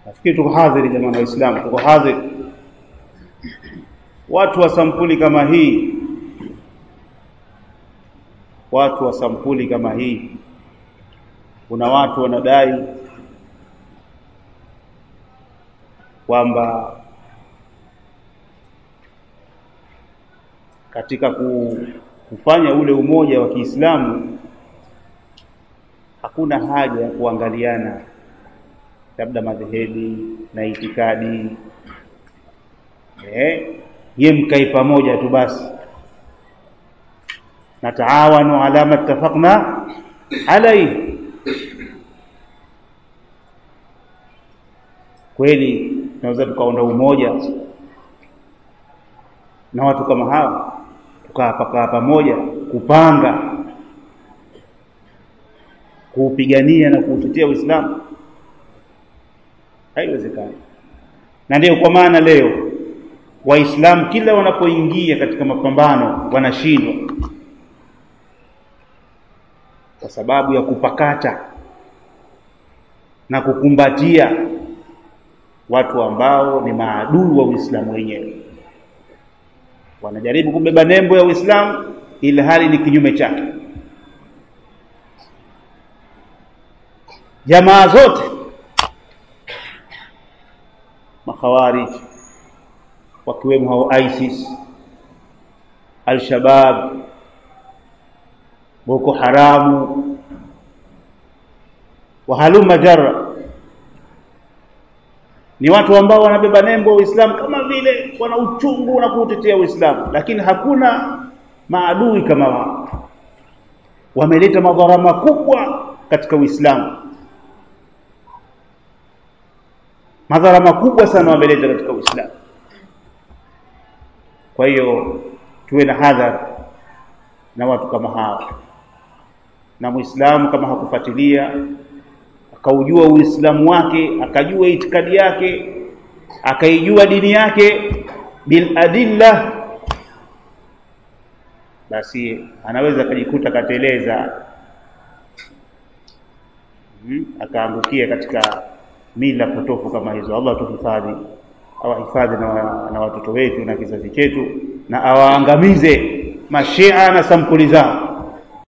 nafikiri tuko hadhiri jamani waislamu tuko hadhiri watu wa sampuli kama hii watu wa sampuli kama hii kuna watu wanadai kwamba katika kufanya ule umoja wa Kiislamu hakuna haja ya kuangaliana labda madhehebi na itikadi eh, ye mkai pamoja tu basi, nataawanu ala ma ittafaqna alayhi. Kweli tunaweza tukaunda umoja na watu kama hawa tukapakaa pamoja kupanga kuupigania na kuutetea Uislamu? Haiwezekani. Na ndio kwa maana leo Waislamu kila wanapoingia katika mapambano wanashindwa kwa sababu ya kupakata na kukumbatia watu ambao ni maadui wa Uislamu wenyewe. Wanajaribu kubeba nembo ya Uislamu ili hali ni kinyume chake. Jamaa zote makhawarij wakiwemo hao ISIS, Al-Shabab, Boko Haramu, wahaluma jarra, ni watu ambao wanabeba nembo ya Uislamu kama vile wana uchungu na kuutetea Uislamu, lakini hakuna maadui kama wao. Wameleta madhara makubwa katika Uislamu, madhara makubwa sana wameleta katika Uislamu. Kwa hiyo tuwe na hadhari na watu kama hawa, na Muislamu kama hakufuatilia akaujua Uislamu wake akajua itikadi yake akaijua dini yake bil adilla, basi anaweza akajikuta kateleza, hmm, akaangukia katika mila potofu kama hizo. Allah tuhifadhi awahifadhi na, na watoto wetu na kizazi chetu na awaangamize mashia na sampuli zao.